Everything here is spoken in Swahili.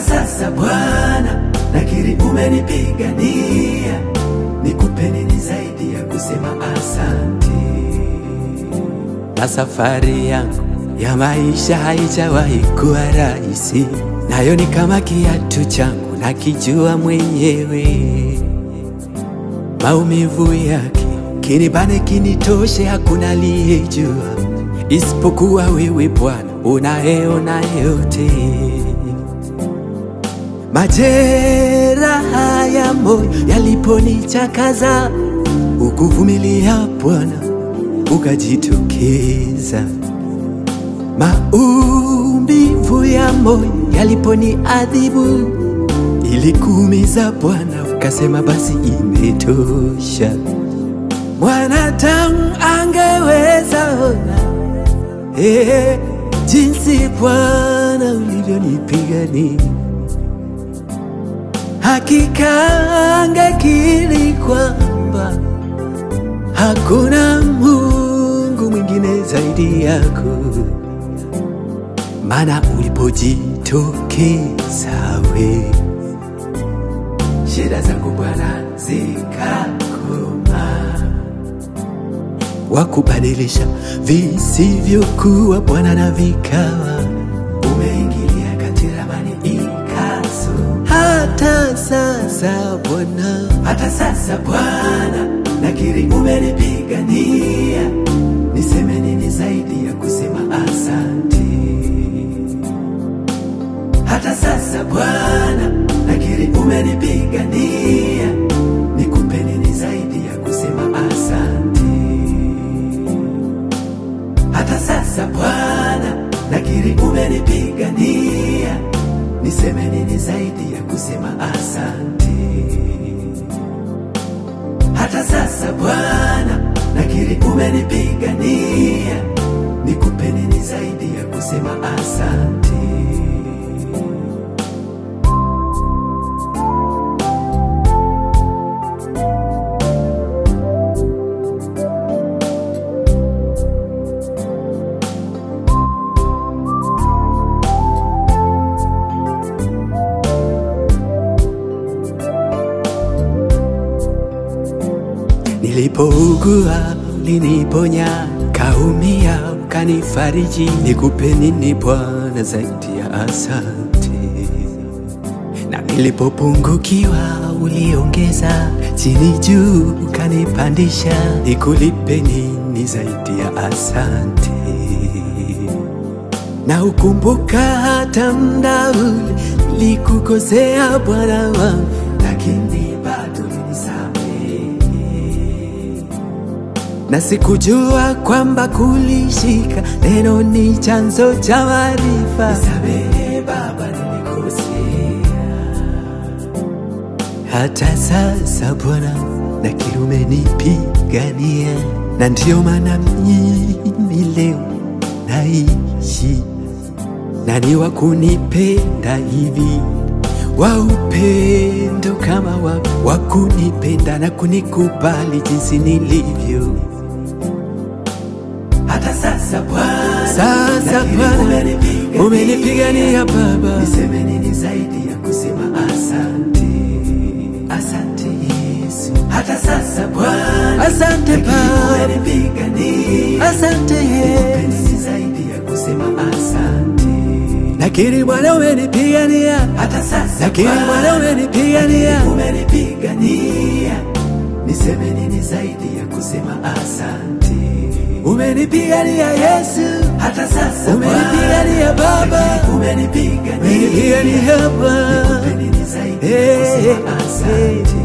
hata sasa Bwana nakiri umenipigania, nikupe nini zaidi ya kusema asante? na safari yangu ya maisha haijawahi kuwa rahisi, nayo ni kama kiatu changu nakijua mwenyewe. Maumivu yake kinibane kinitoshe, hakuna aliyejua isipokuwa wewe Bwana unayeona yote. Majeraha ya moyo yaliponichakaza, ukuvumilia Bwana ukajitokeza. Maumivu ya moyo yaliponiadhibu, ili kuumiza Bwana ukasema basi imetosha. Mwanadamu angeweza ona eh, jinsi Bwana ulivyonipigania hakika angekiri kwamba hakuna Mungu mwingine zaidi yako, maana ulipojitokeza we Shida zangu Bwana zikakoma, wakubadilisha visivyokuwa Bwana na vikawa. umeingilia kati ramani ikaso. Hata sasa Bwana Hata sasa Bwana nakiri umenipigania, niseme nini zaidi ya kusema asante? Hata sasa Bwana nakiri umenipigania, nikupe nini zaidi ya kusema asante? Hata sasa Bwana nakiri umenipigania, niseme nini zaidi ya kusema asante? Hata sasa Bwana nakiri umenipigania, nikupe nini zaidi ya kusema asante? Nilipougua uliniponya, kaumia ukanifariji. Nikupe nini Bwana zaidi ya asante? Na nilipopungukiwa uliongeza, chini juu ukanipandisha. Nikulipe nini zaidi ya asante? Na ukumbuka hata mda ule nilikukosea Bwana wangu, Lakini bado ulinisamehe. na sikujua kwamba kulishika neno ni chanzo cha maarifa. Nisamehe Baba, nilikosea. Hata sasa Bwana nakiri umenipigania, na ndiyo maana mimi leo naishi, na ni wa kunipenda hivi wa upendo kama wa, wa kunipenda na kunikubali jinsi nilivyo. Hata sasa Bwana Sasa nakiri Bwana umenipigania. umenipigania Baba, Niseme nini zaidi ya kusema asante? Asante Yesu. Hata sasa Bwana asante nakiri Baba, umenipigania. asante Nikupe Yesu. nini zaidi ya kusema asante? Nakiri Bwana umenipigania, Hata sasa nakiri Bwana Bwana umenipigania, umenipigania. Niseme nini zaidi ya kusema asante? umenipigania Yesu, Hata sasa umenipigania Baba, umenipigania. umenipigania Baba. Nikupe nini zaidi ya Hey, kusema asante?